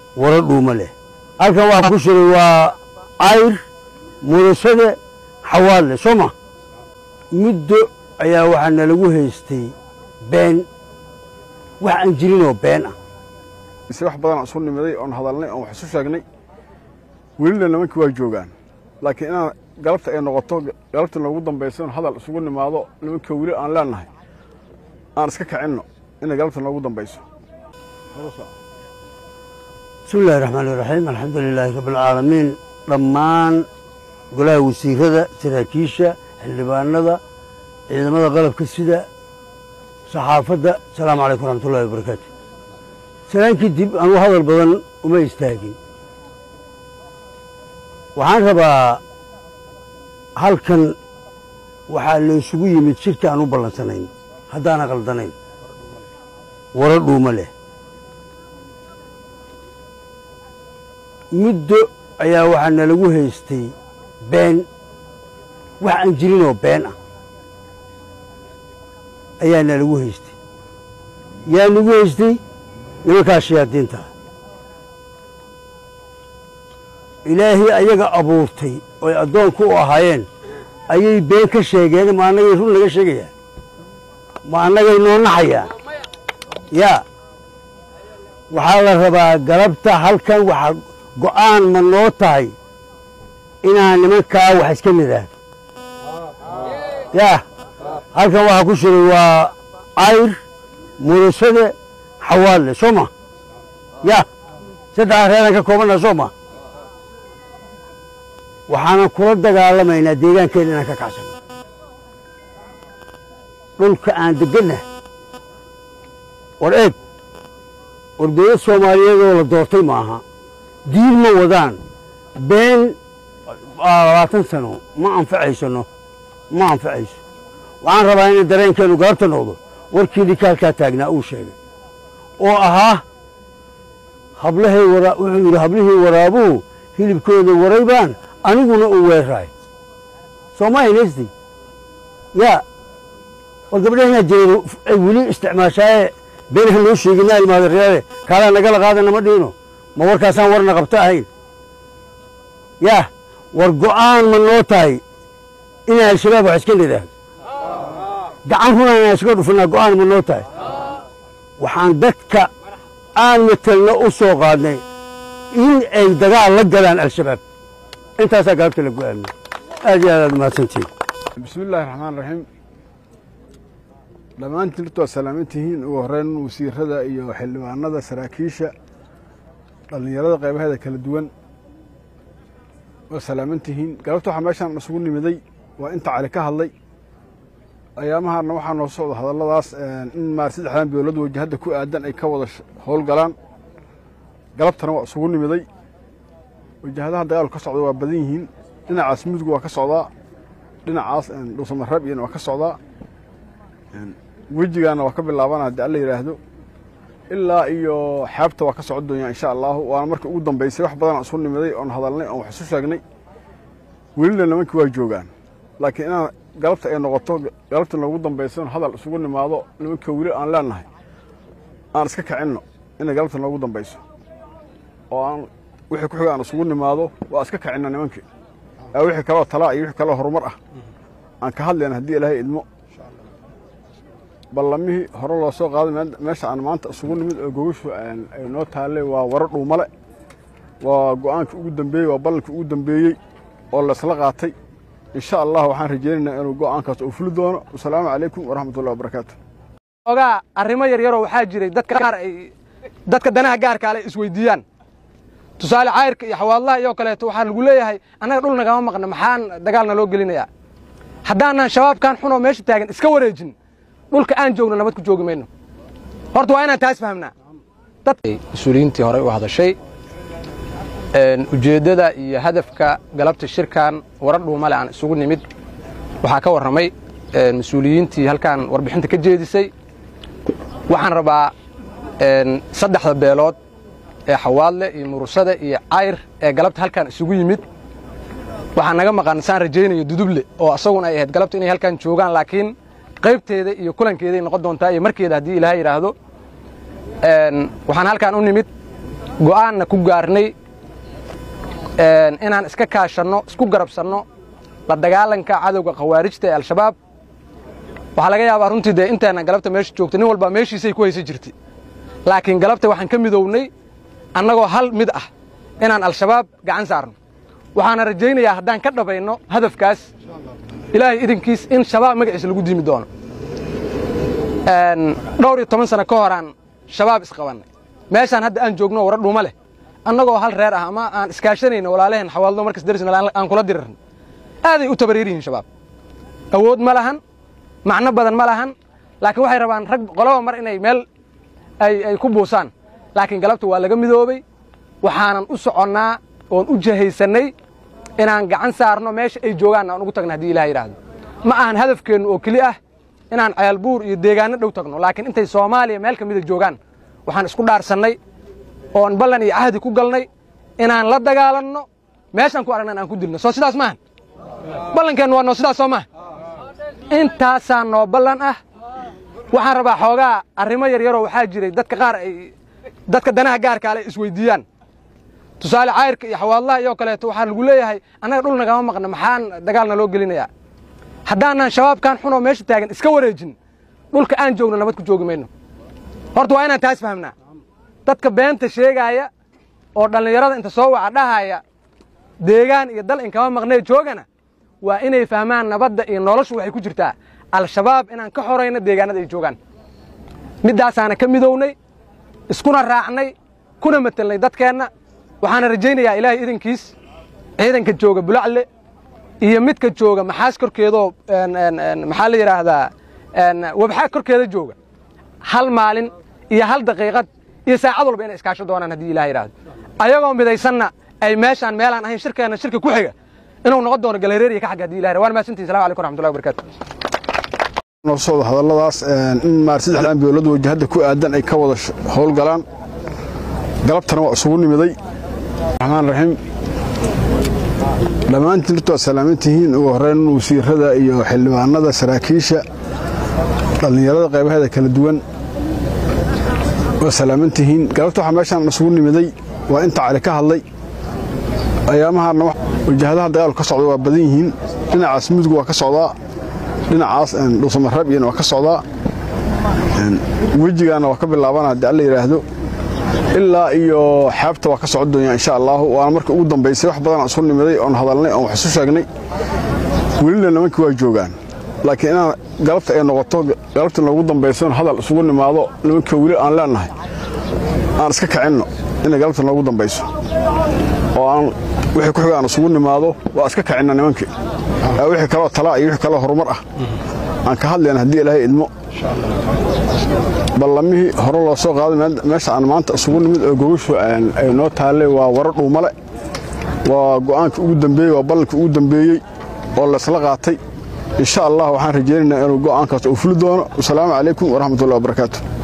waro dhuuma leh halkan waxaa ku shiray waa cayr murasade xawaadle soo ma muddo ayaa waxaa nalagu haystay been wax aan jirinoo been ah mise wax badan isu nimiday oon hadalnay oon wax isu sheegnay welina nimankii waa joogaan laakiin inaan galabta ay noqoto galabta noogu dambaysa in hadal isugu nimaado nimanka weli aan leenahay aan iska kicinno inay galabta noogu dambayso bismi illahi raxmaani raxiim alxamdu lilaahi rabbialcaalamiin dhammaan golaha wasiirada saraakiisha xildhibaanada ciidamada qalabka sida saxaafadda asalaamu calaykum waraxmatullahi wabarakaatu salaankii dib anuu hadal badan uma istaagin waxaan rabaa halkan waxaa laysugu yimid shirka aan u ballansanayn haddaana qaldanayn waro dhuuma leh muddo ayaa waxaa nalagu haystay been wax aan jirinoo been ah ayaa nalagu haystay yaa nagu haystay nimankaas shayaadiinta ah ilaahii ayaga abuurtay oy addoonku u ahaayeen ayay been ka sheegeen ma annagay run naga sheegayaan ma annagay noo naxayaan yaa waxaa la rabaa galabta halkan waxaa go'aan ma noo tahay inaan nimankaa wax iska nidhaahdo yaa halkan waxaa ku shiray waa cayr murasade xawaadle soo ma yaa saddexa reeraan ka koobanna soo ma waxaanan kula dagaalamaynaa deegaankeena inaan ka kacsano dhulka aan degganna war eeg warbiyada soomaaliyeedoo la doortay ma aha diin ma wadaan been labaatan sano ma anfacaysano ma anfacayso waxaan rabaa inay dareenkeennu galabta noqdo warkii dhikaalkaa taagnaa uu sheegay oo ahaa hablahay wara wuxuu yidhi hablihii waraabuhu hilibkooda waray baan aniguna uu weeraay sooma haynaysti yaa war gabdhahinaa jireed ay weli isticmaashaaye beenaha noo sheeginaa ilmaada reere kaalaa nagala qaadana ma dhiino ma warkaasaan warna qabto ahayn yaa war go'aan ma noo tahay inaan al-shabaab wax iska nidhaahdo gacan runaan inaan iska dhufinaa go'aan ma noo tahay waxaan dadka aan matelno u soo qaadnay in ay dagaal la galaan al-shabaab intaasaa galabta la go'aamiyey aad iyo aad aad mahadsantihin bismi illaahi raxmaan raxiim dhammaantiin horta waad salaaman tihiin ugu horreyn wasiirada iyo xildhibaanada saraakiisha dhallinyarada qaybaheeda kala duwan waad salaaman tihiin galabta waxaa meeshaan isugu nimiday waa inta cali ka hadlay ayaamahaana waxaa noo socda hadalladaas in maar saddexdan dowlad wajahadda ku aadan ay ka wada howlgalaan galabtana waa isugu nimiday wajahadaha dagaalku ka socda waa badan yihiin dhinacaas mudug waa ka socdaa dhinacaas dhuusamareeb iyana waa ka socdaa wejigaana waa ka bilaabana haddii alla yidhaahdo ilaa iyo xeebta waa ka socon doonyaa insha allaahu waana markii ugu dambaysay wax badan isu nimiday oon hadalnay oon wax isu sheegnay welina nimankii waa joogaan laakiin inaan galabta ay noqoto galabta noogu dambaysa in hadal isugu nimaado nimanka weli aan leenahay aan iska kicinno inay galabta noogu dambayso oo aan wixii ku xiga aan isugu nimaado waa iska kicinna nimankii ee wixii kaloo talaa iyo wixii kaloo horumar ah aan ka hadlayna haddii ilaahay idmo ballamihii hore loo soo qaaday meesha aan maanta isugu nimid oo gogashu ay noo taallay waa waro dhuumale waa go'aankii ugu dambeeyey waa ballankii ugu dambeeyey oo laysla qaatay insha allah waxaan rajaynaynaa inuu go'aankaas uu fuli doono wasalaamu calaykum waraxmatullahi wabarakaatu ogaa arrimo yaryaroo waxaa jiray dadka qaar ay dadka danaha gaarka ale isweydiiyaan tusaale cayrka iyo xawaadlaha iyo kaleeto waxaa lagu leeyahay annaga dhul nagama maqna maxaan dagaalna loo gelinayaa haddaanan shabaabkan xunoo meesha taagan iska wareejin dhulka aan joogno nabad ku joogi mayno horta waa inaan taas fahmnaa mas-uuliyiintii horey u hadashay ujeeddada iyo hadafka galabta shirkan warar dhuumale aan isugu nimid waxaa ka warramay mas-uuliyiintii halkan warbixinta ka jeedisay waxaan rabaa saddexda beelood ee xawaadle iyo murusada iyo cayr ee galabta halkan isugu yimid waxaa naga maqan saan rajaynayo duduble oo asaguna ay ahayd galabta inay halkan joogaan laakiin qaybteeda iyo kulankeeday noqon doontaa iyo markeeda haddii ilaahay yidhaahdo waxaan halkan u nimid go'aanna ku gaarnay inaan iska kaashanno isku garabsanno la dagaalanka cadowga khawaarijta ee al-shabaab waxaa laga yaabaa runtii dee inteenna galabta meesha joogta nin walbaa meeshiisay ku haysan jirtay laakiin galabta waxaan ka midownay annagoo hal mid ah inaan al-shabaab gacan saarno waxaana rajaynayaa haddaan ka dhabayno hadafkaas ilaahay idinkiis in shabaab magaciisa lagu diimi doono dhowr iyo toban sano ka horaan shabaab isqabannay meeshaan hadda aan joogno wara dhuuma leh annagoo hal reer ah ama aan iskaashanayno walaalaheen xawaaldo markas darisna aan kula dirirno aaday u tabareer yihiin shabaab awood ma lahan macno badan ma lahan laakiin waxay rabaan rag qolaba mar inay meel ay ku buusaan laakiin galabta waa laga midoobey waxaanan u soconnaa oon u jahaysannay inaan gacan saarno meesha ay joogaanna aan ugu tagno haddii ilaha yidhaahdo ma ahan hadafkeennu oo keli ah inaan ceelbuur iyo deegaanno dhow tagno laakiin intay soomaaliya meel ka mida joogaan waxaan isku dhaarsannay oon ballan iyo cahdi ku galnay inaan la dagaalanno meeshaan ku aragnan aan ku dilno soo sidaas maaha ballankeennu waa noo sidaas soo maaha intaasaa noo ballan ah waxaan rabaa xoogaa arrimo yaryaroo waxaa jiray dadka qaar ay dadka danaha gaarka ale isweyddiiyaan tusaale cayrka iyo xawaadlaha iyo kaleeto waxaa lagu leeyahay annaga dhul nagama maqna maxaan dagaalna loo gelinayaa haddaanan shabaabkan xunoo meesha taagan iska wareejin dhulka aan joogno nabad ku joogi mayno horta waa inaan taas fahmnaa dadka beenta sheegaaya oo dhallinyarada inta soo waca dhahaya deegaan iyo dal inkama maqnee joogana waa inay fahmaan nabadda iyo noloshu waxay ku jirtaa al-shabaab inaan ka xorayno deegaanada ay joogaan middaasaana ka midownay iskuna raacnay kuna matelnay dadkeenna waxaana rajaynayaa ilaahay idinkiis ciidanka jooga bulacle iyo midka jooga maxaas korkeedoo maxaa la yidhaahdaa wabxaa korkeeda jooga hal maalin iyo hal daqiiqad iyo saacad walba inay iskaasho doonaan haddii ilaha yidhaahdo ayagoo midaysanna ay meeshaan meelaan ahayn shirkeenna shirka ku xiga inuu noqon doono galereeriya ka xagga hadii ilaha waan mahadsantihi salamu alaikum raxmatullahi wabarakatu noo socda hadalladaas in maar saddexdan beelood wajahadda ku aadan ay ka wada howlgalaan galabtana waa isugu nimiday raxmaan raxiim dhammaantiin horta waad salaaman tihiin ugu horreyn wasiirada iyo xildhibaanada saraakiisha dhallinyarada qaybaheeda kala duwan waa salaaman tihiin galabta waxaa meeshaan isugu nimiday waa inta cali ka hadlay ayaamahaana wajahadaha dagaalku ka socda waa badan yihiin dhinacaas mudug waa ka socdaa dhinacaas dhuusamareeb iyana waa ka socdaa wejigaana waa ka bilaabana haddii alla yidhaahdo ilaa iyo xeebta waa ka socon doonyaa insha allaahu waana markii ugu dambaysay wax badan aan isu nimiday oon hadalnay oon wax isu sheegnay welina nimankii waa joogaan laakiin inaan galabta ay noqoto galabta noogu dambaysoon hadal isugu nimaado nimankii weli aan leennahay aan iska kicinno inay galabta noogu dambayso oo aan wixii ku xiga aan isugu nimaado waa iska kicinna nimankii wixii kaloo talaa iyo wixii kaloo horumar ah aan ka hadlayna haddii ilaahay idmo ballamihii hore loo soo qaaday meesha aan maanta isugu nimid oo gogashu ay noo taallay waa waro dhuumale waa go'aankii ugu dambeeyey waa ballankii ugu dambeeyey oo laysla qaatay insha allah waxaan rajaynaynaa inuu go'aankaas uu fuli doono wasalaamu calaykum waraxmatullahi wabarakaatu